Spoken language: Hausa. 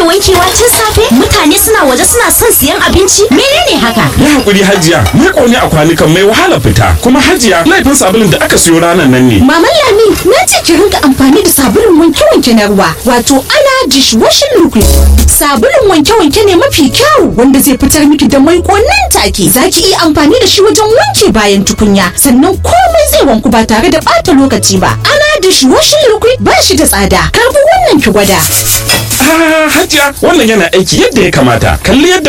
kake wankewa tun safe mutane suna waje suna son siyan abinci menene haka Yi hakuri hajiya, ni ƙone a kwanukan mai wahala fita, kuma hajiya laifin sabulun da aka siyo ranar nan ne. Maman Lami na ce ki rinka amfani da sabulun wanke-wanke na ruwa wato ana dishwashing liquid. Sabulun wanke-wanke ne mafi kyau wanda zai fitar miki da maiko nan take. Za ki iya amfani da shi wajen wanke bayan tukunya sannan komai zai wanku ba tare da ɓata lokaci ba. Ana dishwashing liquid ba shi da tsada. Karbi wannan ki gwada. Ah, hajiya, wannan yana aiki yadda ya kamata. Kalli yadda